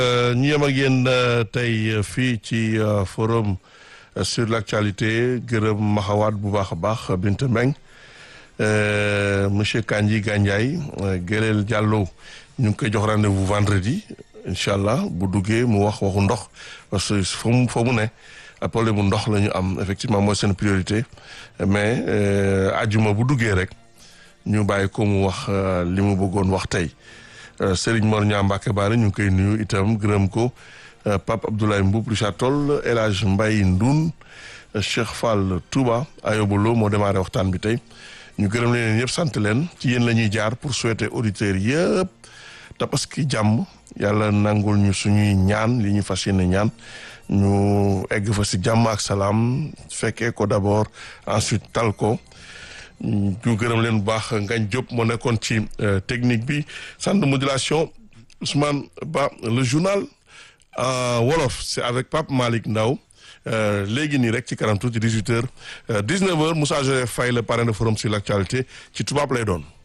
ñu yem ak yéen tey fii ci forum sur l'actualité gërëm maxawaat bu baax a baax Binta Mbeng monsieur Kandji Gandiaye Gérel Diallo ñu ngi koy jox rendez-vous vendredi incha allah bu duggee mu wax waxu ndox parce que fa mu fa mu ne problème mu ndox la ñu am effectivement mooy seen priorité mais ajuma bu duggee rek ñu bàyyi ko mu wax li mu bëggoon wax tey Serigne Mor Niang Mbacke Baare ñu ngi koy nuyu itam gërëm ko Pape Abdoulaye Mboup Richard Toll El Hadj Mbaye Ndoun Cheikh Fall Touba Ayobolo moo démarré waxtaan bi tey ñu gërëm leen ñëpp sant leen ci yéen la ñuy jaar pour souhaiter auditeurs yëpp tabaski jàmm yàlla nangul ñu suñuy ñaan li ñu fas yéene ñaan ñu egg fa si jàmm ak salaam fekkee ko d'abord ensuite tal ko ñu gërëm leen bu baax Ngañ Diop moo nekkoon ci technique bi centre de modulation Ousmane Ba le journal en wolof c'est avec Pape Malick Ndaw léegi nii rek ci kanam tuuti 18 heures 19 heures Moussa Joseph Faye le parrain de forum sur l'actualité ci tubaab lay doon